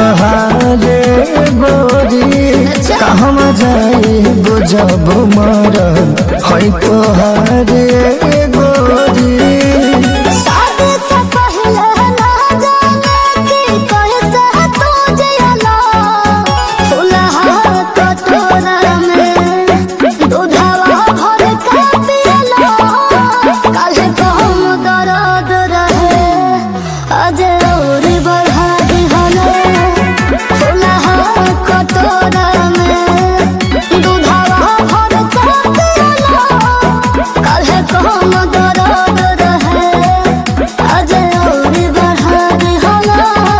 तोहारे गोरी कहवा जाए बुझब मर है तोहारे गोरी शादी से पहले ना जाने कि कैसे तू जियला फुलहा कटोरा में दूधवा भर के पियला काल्हे कहम दर्द रहे आज और बढ़ा दिहले फुलहा कटोरा में दूधवा भर के पियला काल्हे कहम दर्द रहे आज और बढ़ा दिहला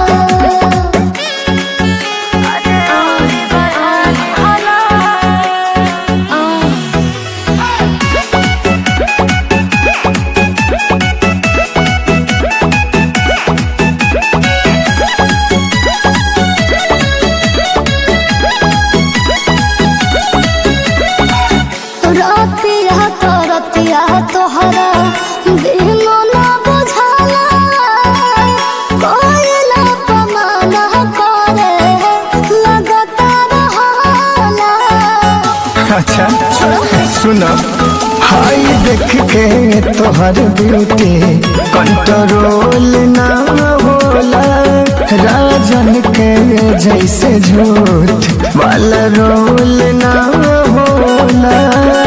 आज और बढ़ा दिहला रतिया तो रतिया तोहरा दिनो ना बुझाला कोयला पमाना करे लगता रहाला अच्छा सुन हाय देख के तोहर ब्यूटी कंट्रोल ना होला राजन के जैसे झूठ वाला रोल ना होला